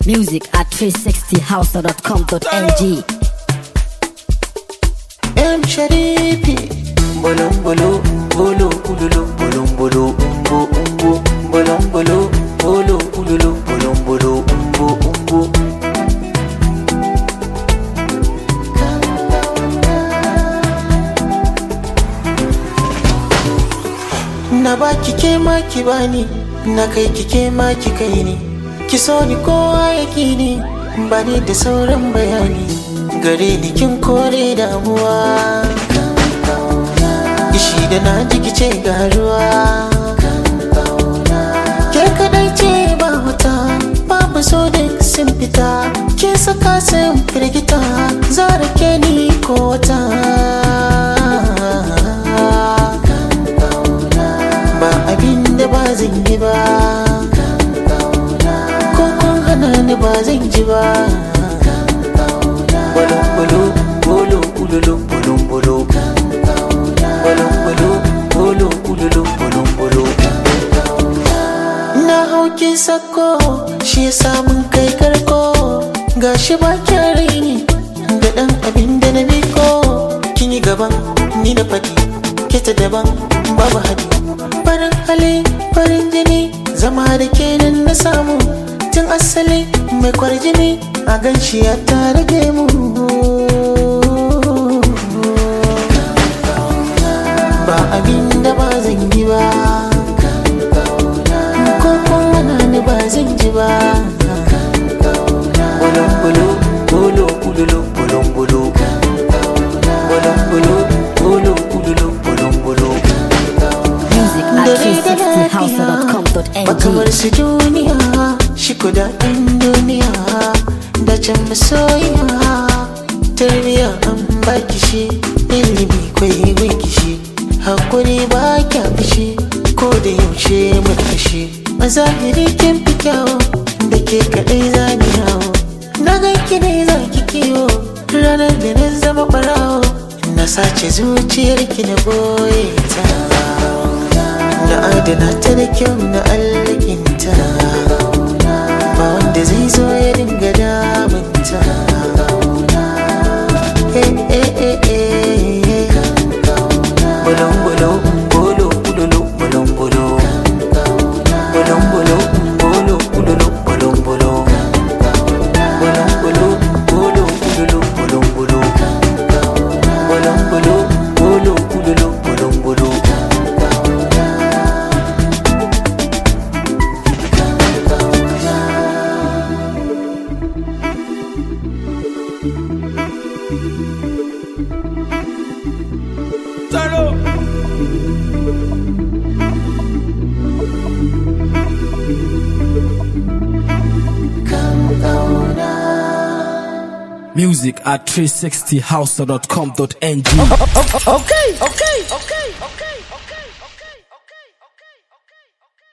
Music at 360house.com.ng. M Sharifi Bolon bolo bolo ululu bolon bolo umbo umbo bolon bolo bolo ululu bolon bolo umbo umbo Na baki ke ma ki bani na kai ki ke ma ki kai ni ki so ni kowa ya ni bani da sauran bayani gare ni kin kore damuwa ishi da na ji ki ce ga ruwa ke kadai ce ba wuta babu so da sun fita ke saka sun firgita zara ke ni ko wata ba abin da ba zan yi ba ko kun hana ni ba zan ji ba bolon bolo bolo ululu bolon bolo bolon bolo bolo ululu bolon bolo na hauki sako shi ya samun kai karko gashi ba kyan raini da dan abin da na biko kin yi gaban ni da fadi kita daban babu hadi farin hali farin jini zama da kenan na samu tun asali mai kwarjini a ganshi ya tare da mu ba abin da ba zan yi ba ko kuma ni ba zan ji ba bolon bolo bolo ululu bolon bolo bolon bolo bolo ululu bolon bolo Music at 360house.com.ng. makamar su duniya shi kudaden duniya da can masoyiya tarbiya an baki shi ilimi kwai wiki shi hakuri ba kya fushi ko da yaushe mun fushi a zahiri kin fi kyawo da ke kadai zani yawo na ganki ne za ki kiwo ranar da na zama barawo na sace zuciyarki na boye ta na adana ta da kyau na allakinta ba wanda zai zo ya dinga damunta Eh, eh, eh, eh. Bolon, bolon, bolo, ululu, bolon, bolo. Bolon, bolo, bolo, ululu, bolon, bolo. Bolon, bolo, bolo, ululu, bolon, bolo. Bolon, bolo, bolo, ululu, bolon, bolo. Music at 360house.com.ng. Okay, okay, okay, okay, okay.